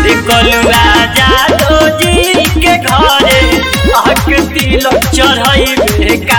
रे कलुआ जादो जी के घरे आके तिलक चढ़ैबे का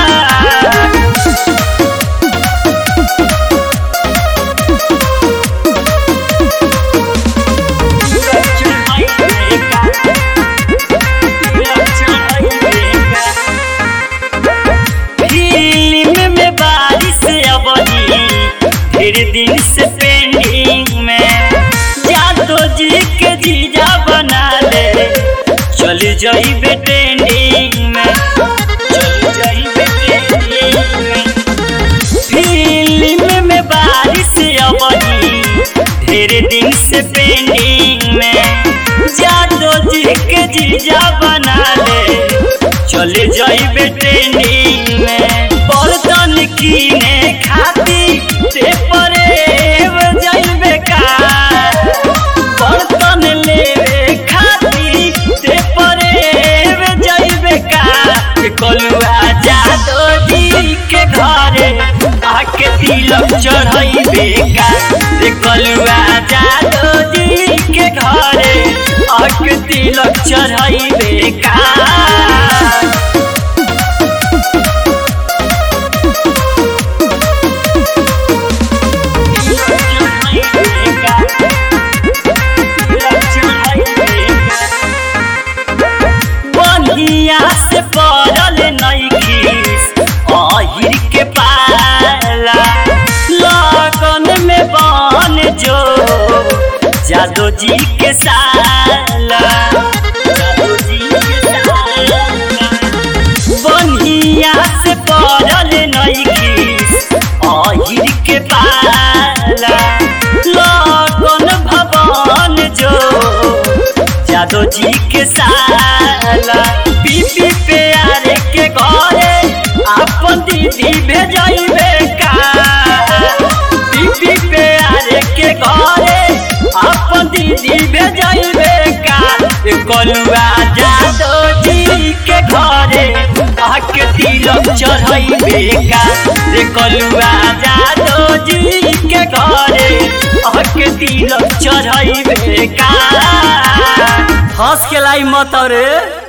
फिल्म में बारिश अबनी फिर दिन से पेंडिंग में जादो जी के जीजा बना ले चल जाइबे ट्रेंडिंग में चल जाइबे ट्रेंडिंग में फिल्म में बारिश अबनी ढेर दिन से पेंडिंग में जादो जी के जीजा बना ले चले जाइबे ट्रेनिंग में बर्तन कीने खाती ते परेव जाइबे का बर्तन लेवे खाती ते परेव जाइबे का ये कलुआ जादो जी के घरे आके तिलक चढ़ैबे का रे कलुआ जादो जी के घरे आके तिलक चढ़ैबे का बनिया से पड़ल नइखिस अहिर के पाला लगन में बन जो जादो जी के साला जादो जी के साला बनिया से पड़ल नइखिस अहिर के पाला लगन भवन जो जादो जी के साला बीबी प्यारे के घरे अपन दीदी भेजैबे का बीबी प्यारे के घरे अपन दीदी भेजैबे का ए कलुआ जादो जी के घरे आके तिलक चढ़ैबे का रे कलुआ जादो जी के घरे आके तिलक चढ़ैबे का हंस के लाई मत रे